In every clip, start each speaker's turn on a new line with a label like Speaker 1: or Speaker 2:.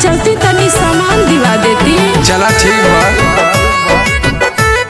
Speaker 1: चलती तनी सामान दिवा देती
Speaker 2: चला ठीक बा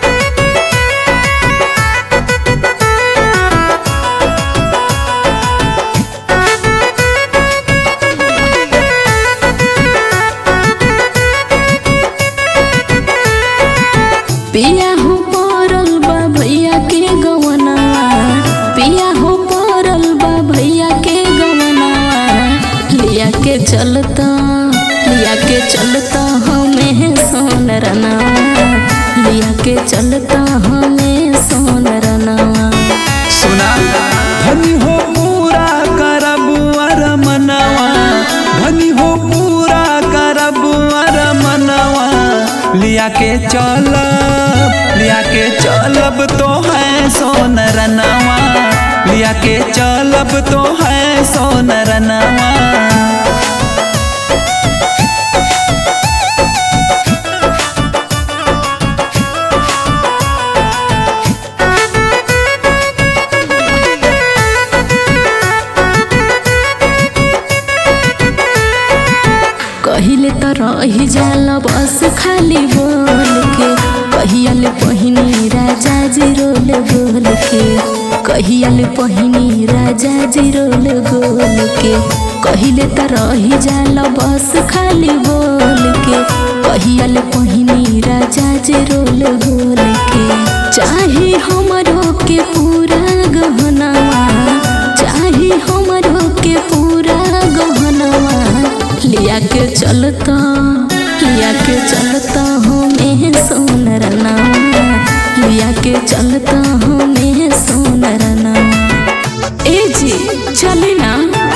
Speaker 1: पिया हो पड़ल बा भैया के गवनवा पिया हो पड़ल बा भैया के गवनवा लिया के चलता लिया के चलता हमें सोन रनवा लिया के चलता हमें सोन रनवा
Speaker 2: सुना धनी हो पूरा करब अर मनवा धनी हो पूरा करब अर मनवा लिया के चलब लिया के चलब तो है सोन रनवा लिया के चलब तो है सोन रनवा
Speaker 1: कहिले त रही जाला बस खाली बोल के कहियाले पहिनी राजा जी रोल गोल के कहियाले पहिनी राजा जी रोल गोल के कहिले त रही जाला बस खाली बोल के कहियाले पहिनी राजा जी रोल गोल के चाहे हमरो के पूरा गहनवा चाहे हमरो के पूरा गहनवा लिया के चलता लिया के चलता हमें सोनर नामा लिया के चलता हमें सोनर नामा ए जी चले ना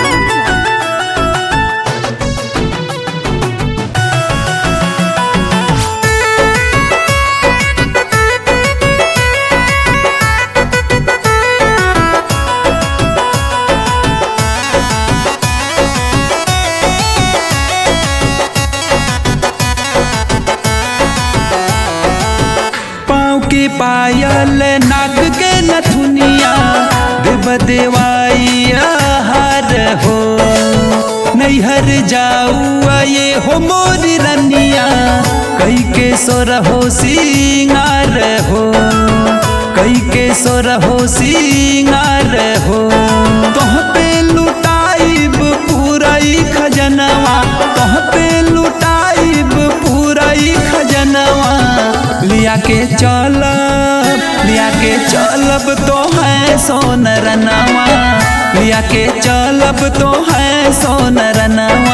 Speaker 2: पाँव के पायल नाक के नथुनिया देव देवाई हार हो नैहर जाऊ ये हो मोरी रनिया कई के सोर हो सिंगार हो कई के सोर हो सिंगार हो तोह पे लुटाइब पूराई खजनवा तोह पे लुटाइब पूराई खजनवा लिया के चलब लिया के चलब तो है सोनर नवा लिया के चलब तो है सोनर नवा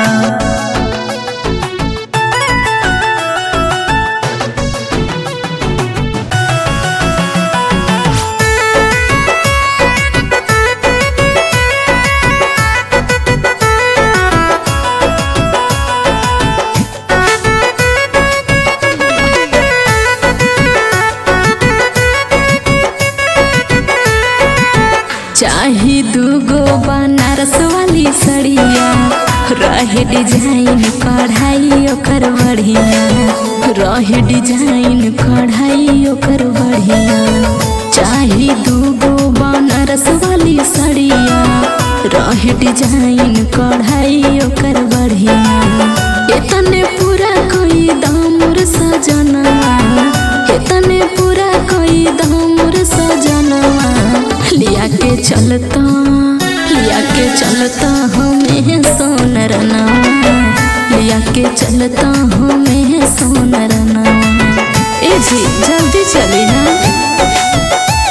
Speaker 1: चाहे दूगो बनारस वाली सड़िया रहे डिजाइन कढ़ाई ओकर बढ़िया रहे डिजाइन कढ़ाई ओकर बढ़िया चाहे दूगो बनारस वाली सड़िया रहे डिजाइन कढ़ाई ओकर बढ़िया इतने पूरा कोई दामुर सजनवा इतने पूरा कोई दामुर सजनवा लिया के चलता लिया के चलता हमें सोनर नामा लिया के चलता हमें सोनर नामा ए जी जल्दी चली ना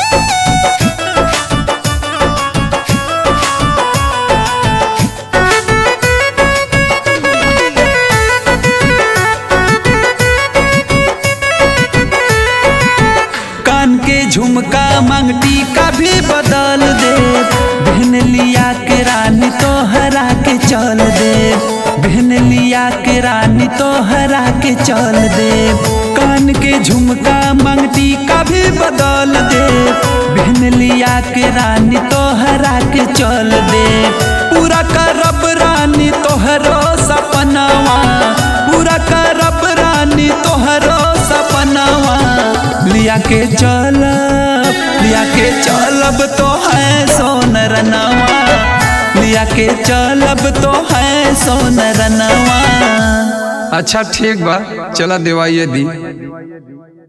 Speaker 2: कान के झुमका मंगटी का भी बदल दे बहन लिया के रानी तो हरा के चल दे बहन लिया के रानी तो हरा के चल दे कान के झुमका मंगटी का भी बदल दे बहन लिया के रानी तो हरा के चल दे पूरा करब रानी तोहरो सपनावा पूरा करब रानी तोहरो सपनावा लिया के चलब लिया के चलब तो है सोनर नवा लिया के चलब तो है सोनर नवा
Speaker 3: अच्छा ठीक बा चला देवाइए दी